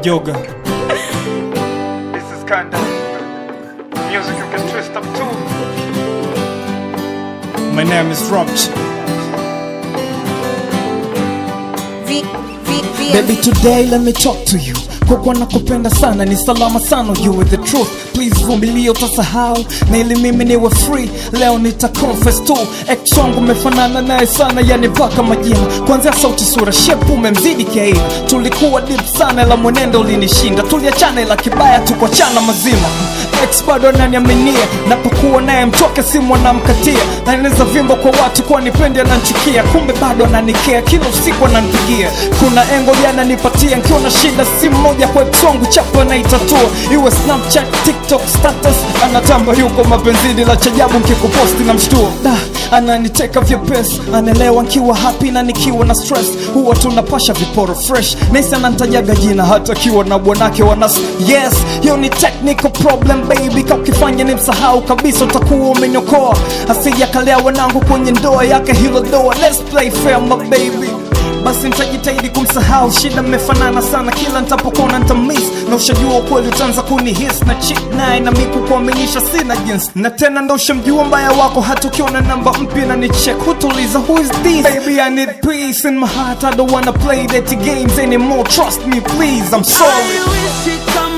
Yoga. This is kinda music you can twist up to. My name is Roach. V, V, V, Baby, today let me talk to you. Kwa kuwa nakupenda sana, ni salama sana, you with the truth. Please vumilia, utasahau na ili mimi niwe free. Leo nita confess tu, ex wangu umefanana naye sana, yani mpaka majina, kuanzia sauti, sura, shepu umemzidi kiaina. Tulikuwa deep sana, la mwenendo ulinishinda, tuliachana ila kibaya tukuachana mazima. Ex bado ananiaminia, napokuwa naye mtoke simu anamkatia, naeneza vimbo kwa watu kuwa nipendi ananchukia, kumbe bado ananikea, kila usiku ananipigia. Kuna engo jana nipatia, nkiwa na shida simu moja kwa ex wangu chapo anaitatua, iwe Snapchat, TikTok, status, anatamba yuko mapenzini, la chajabu nkikuposti na mshtua da ananiteka vyepesi, anaelewa nkiwa happy na nikiwa na stress, huwa tunapasha viporo fresh, nesi anantajaga jina hata kiwa na bwanake wanas. Yes, hiyo ni technical problem baby, ka ukifanya ni msahau kabisa utakuwa umenyokoa, asija kalea wanangu kwenye ndoa yake hilo doa. Let's play fair my baby basi nitajitahidi kumsahau, shida mmefanana sana, kila nitapokuona nitamiss, na ushajua ukweli utaanza kunihis na chick naye na miku kuaminisha sina jinsi, na tena ndo ushamjua mbaya wako, hata ukiona namba mpya na ni check hutuliza who is this baby, I need peace in my heart, I don't wanna play dirty games anymore, trust me please, I'm sorry I wish it come